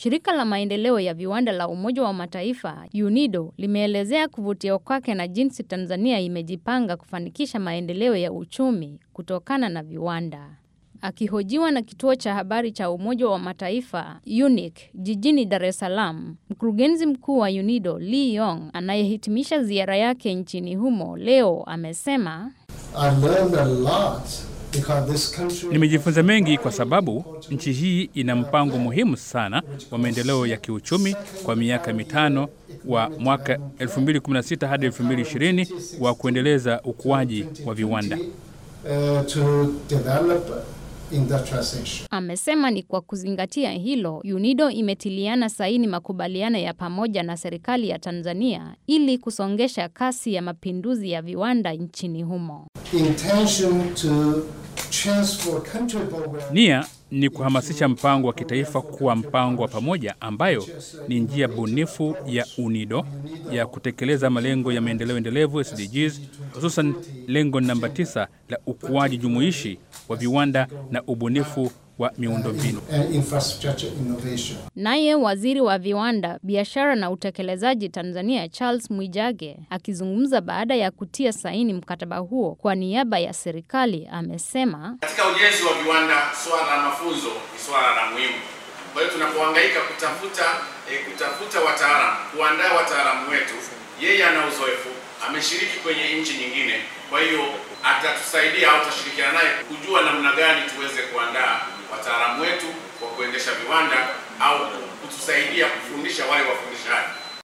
Shirika la maendeleo ya viwanda la Umoja wa Mataifa UNIDO limeelezea kuvutiwa kwake na jinsi Tanzania imejipanga kufanikisha maendeleo ya uchumi kutokana na viwanda. Akihojiwa na kituo cha habari cha Umoja wa Mataifa UNIC jijini Dar es Salaam, mkurugenzi mkuu wa UNIDO Lee Yong anayehitimisha ziara yake nchini humo leo amesema Nimejifunza mengi kwa sababu nchi hii ina mpango muhimu sana wa maendeleo ya kiuchumi kwa miaka mitano wa mwaka 2016 hadi 2020 wa kuendeleza ukuaji wa viwanda. Amesema ni kwa kuzingatia hilo, UNIDO imetiliana saini makubaliano ya pamoja na serikali ya Tanzania ili kusongesha kasi ya mapinduzi ya viwanda nchini humo. Nia ni kuhamasisha mpango wa kitaifa kuwa mpango wa pamoja ambayo ni njia bunifu ya UNIDO ya kutekeleza malengo ya maendeleo endelevu SDGs, hususan lengo namba tisa la ukuaji jumuishi wa viwanda na ubunifu wa miundombinu. Naye waziri wa viwanda, biashara na utekelezaji Tanzania Charles Mwijage akizungumza baada ya kutia saini mkataba huo kwa niaba ya serikali amesema, katika ujenzi wa viwanda swala la mafunzo ni swala la muhimu. Kwa hiyo tunapohangaika kutafuta e, kutafuta wataalamu, kuandaa wataalamu wetu, yeye ana uzoefu, ameshiriki kwenye nchi nyingine, kwa hiyo atatusaidia au tutashirikiana naye kujua namna gani tuweze kuandaa wataalamu wetu wa kuendesha viwanda au kutusaidia kufundisha wale wafundishaji.